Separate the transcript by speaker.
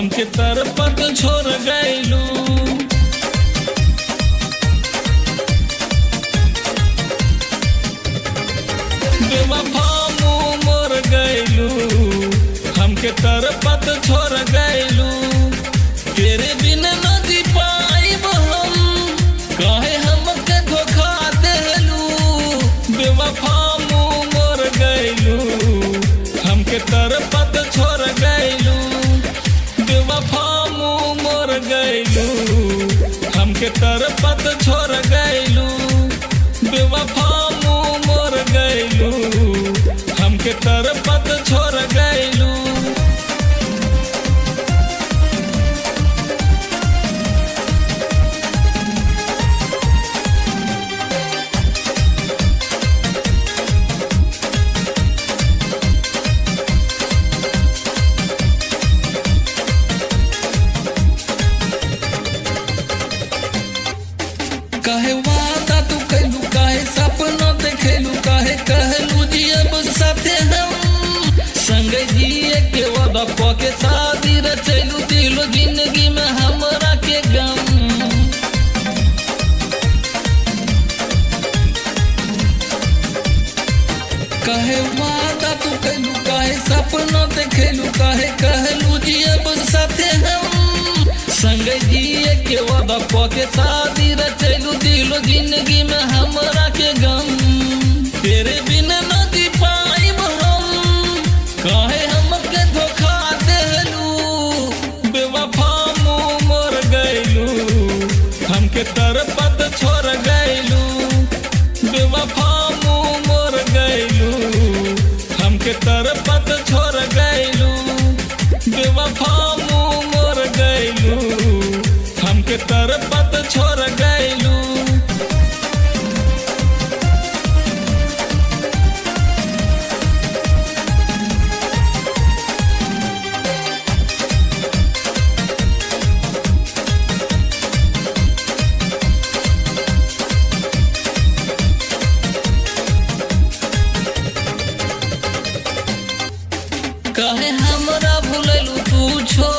Speaker 1: हमके तरपत छोड़ गैलू बेवफा मुँह मोर गैलू हमके तरपत छोड़ गैलू तेरे बिन न जी पाइब हम काहे हमके धोखा देलू बेवफा मुँह मोर गैलू हमके तरपत छोड़ गैलू बेवफा मुँह मोर गैलू हमके तरपत छोड़ गैलू बेवफा मुँह मोर गैलू हमके तरपत छोड़ गैलू काहे वादा तू कैलू काहे सपना देखेलू काहे कहलू जी अब साथे हम संग जिए के वादा पके शादी रचैलू दिलो जिंदगी में हमरा के गम काहे वादा तू कैलू काहे सपना देखेलू काहे कहलू जी अब साथे हम संग जिए के वादा पके शादी रचैलू दिलो जिंदगी में हमरा के गम तेरे बिन न जी पाइब हम काहे हमके धोखा देलू बेवफा मुँह मोर गैलू हमके तरपत छोड़ गैलू बेवफा मुँह मोर गैलू हमके तरपत छोड़ गैलू बेवफा मुँह मोर गैलू हमके तरपत छोड़ गैलू काहे हमरा भूललू तू छोड़